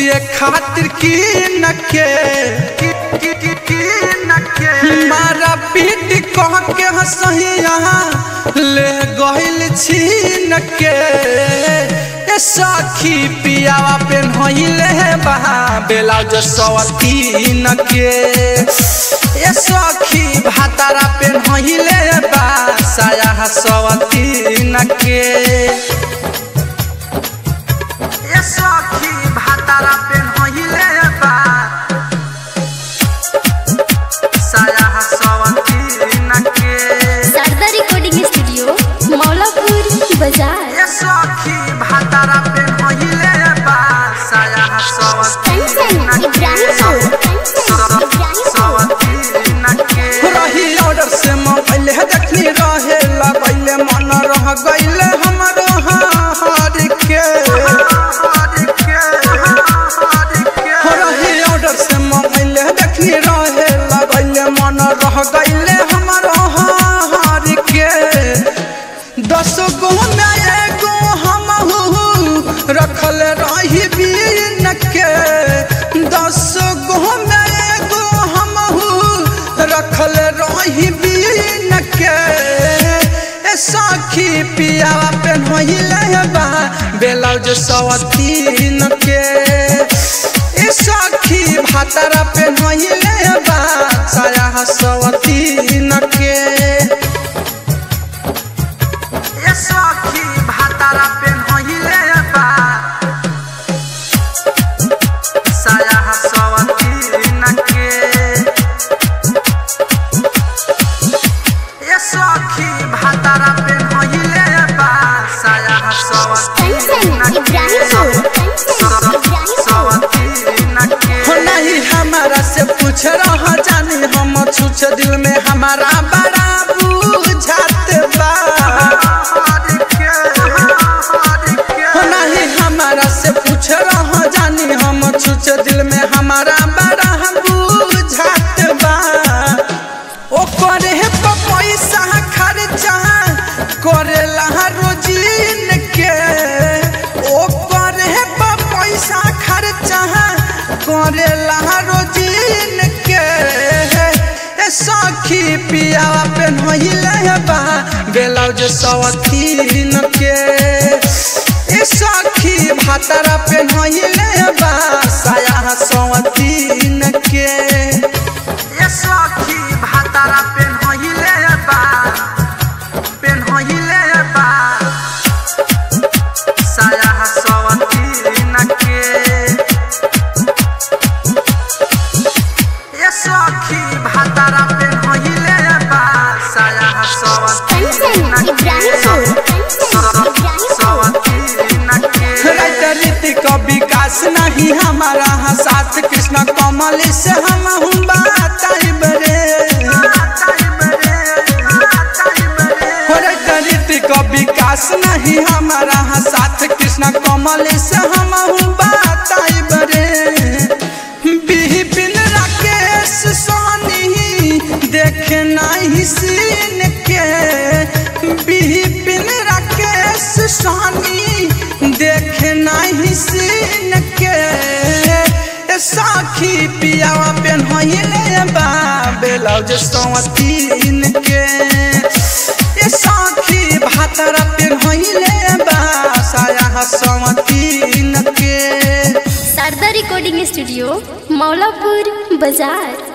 पिए खातिर की न के मारा पीट कह के हंसहिया ले गइल छीन के ए सखी पियावा पेन होइले बहा ब्लाउज सवतीन के ए सखी भातारा पेन होइले बा साया सवतीन के ए सखी भातारा पेन होइले बा साया सवतीन के शारदा रिकॉर्डिंग स्टूडियो मौलापुर बाजार ए सखी भातारा पेन होइले बा साया कंचन इब्राहिमपुर कंचन इब्राहिमपुर रही ऑर्डर से मोबाइल देखनी रहे लगैले मन रह गइले हमरो हार के रही ऑर्डर से मोबाइल देखनी रहे लगैले मन रह गइले हमरो हार के दस गो में एगो हम रखल रही बीन के दस गो में एगो हम रखल रही बीन के ए सखी पियावा पेन होइले बा ब्लाउज सवतीन के ए सखी भातारा पेन होइले बा साया सवतीन के ए सखी भातारा पेन होइले बा साया सवतीन के ए सखी भातारा पेन होइले बा साया कंचन सवतीन इब्राहिमपुर कंचन इब्राहिमपुर हो नहीं हमारा से पूछ रहा जानी हम छुछ दिल में हमारा बड़ा बुझात बा हो नहीं हमारा से पूछ रहा जानी हम छुछ दिल में हमारा बड़ा बुझात बा ओ करे प पैसा खर्चा करेला रोजीन के ओ करे प पैसा खर्चा करेला रोजीन के ए सखी पियावा पेन होइले बा ब्लाउज सवतीन के ए सखी भातारा पेन होइले बा साया सवतीन के ए सखी भातारा पेन होइले बा पेन होइले बा साया सवतीन के ए सखी भातारा पेन होइले बा साया कंचन सवतीन इब्राहिमपुर कंचन इब्राहिमपुर रीतिक विकास नहीं हमारा हाँ साथ कृष्ण कमल से हम हूँ बताइब रे रीतिक विकास नहीं हमारा हाँ साथ कृष्ण कमल से हम हूँ बताइब रे बिपिन राकेश सोनी देखे नहीं सीन के बिपिन राकेश सोनी देखे नहीं सीन के ए साखी पियावा पेन होइले बा ब्लाउज सवतीन के ए साखी भातरा पेन होइले बा साया सवतीन के शारदा रिकॉर्डिंग स्टूडियो मौलापुर बाजार